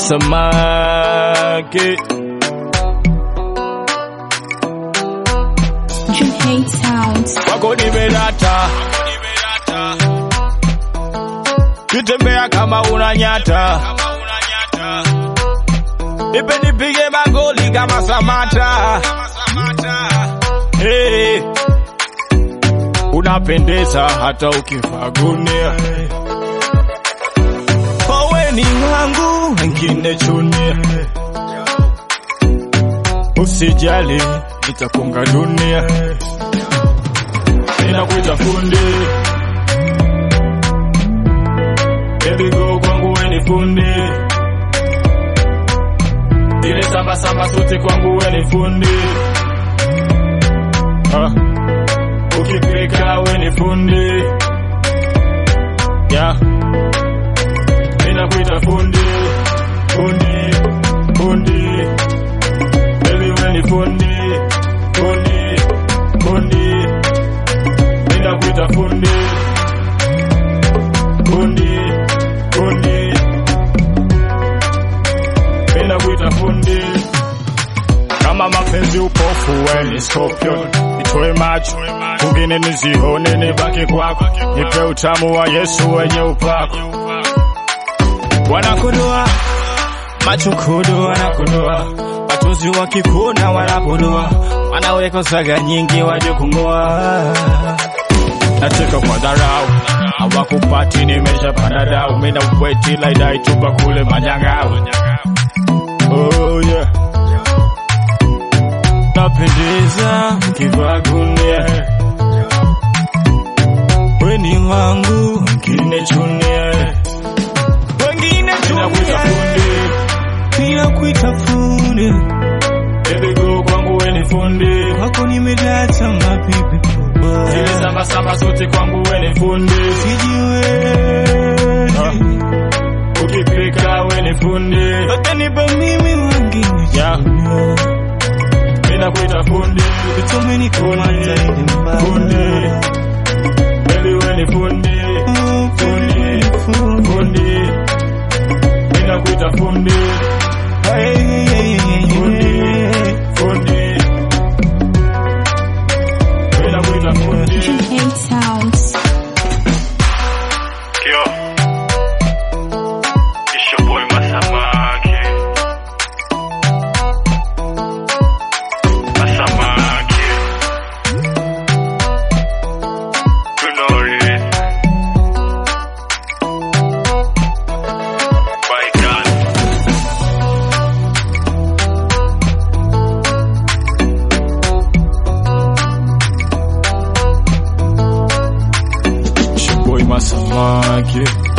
masamaki Dream Hate Sounds. wako nimerata kitembea kama unanyata nipe nipige magoli kama Samata hey. Unapendeza hata ukivaa gunia Owe ni wangu wengine chunia Usijali nitakunga dunia Ninakuita fundi Baby go kwangu we ni fundi Zile samba samba sote kwangu we ni fundi ah. Ukipika we ni fundi yeah. Ninakuita fundi Fundi Fundi Baby we ni fundi Fundi Fundi Ninakuita fundi Fundi Fundi Ninakuita fundi kama mapenzi upofu weni scorpion itoe macho kungine nizione nibaki kwako nipe utamu wa Yesu wenye upako wanakodoa macho kodo wanakodoa watozi wakikuna wanapodoa wanaweka saga nyingi waje kung'oa nacheka kwa dharau hawakupati nimeshapanda dau mina weti laidai tupa kule manyang'au oh, yeah. napendeza mkivaa gunia weni wangu wengine chunia wengine chunia ninakuita fundi Baby go kwangu weni fundi wako nimedata mapipi zile samba samba zote kwangu weni fundi sijiwezi Ah. ukipika weni fundi watanipa mimi wengine yeah. ninakuita fundi vitomeni kumata ile fundi baby weni fundi fundi fundi ninakuita fundi fundi fundi ninakuita fundi Dream Hate Sounds. Yo, it's your boy Masamaki. Masamaki. You know it. My God. It's your boy Masamaki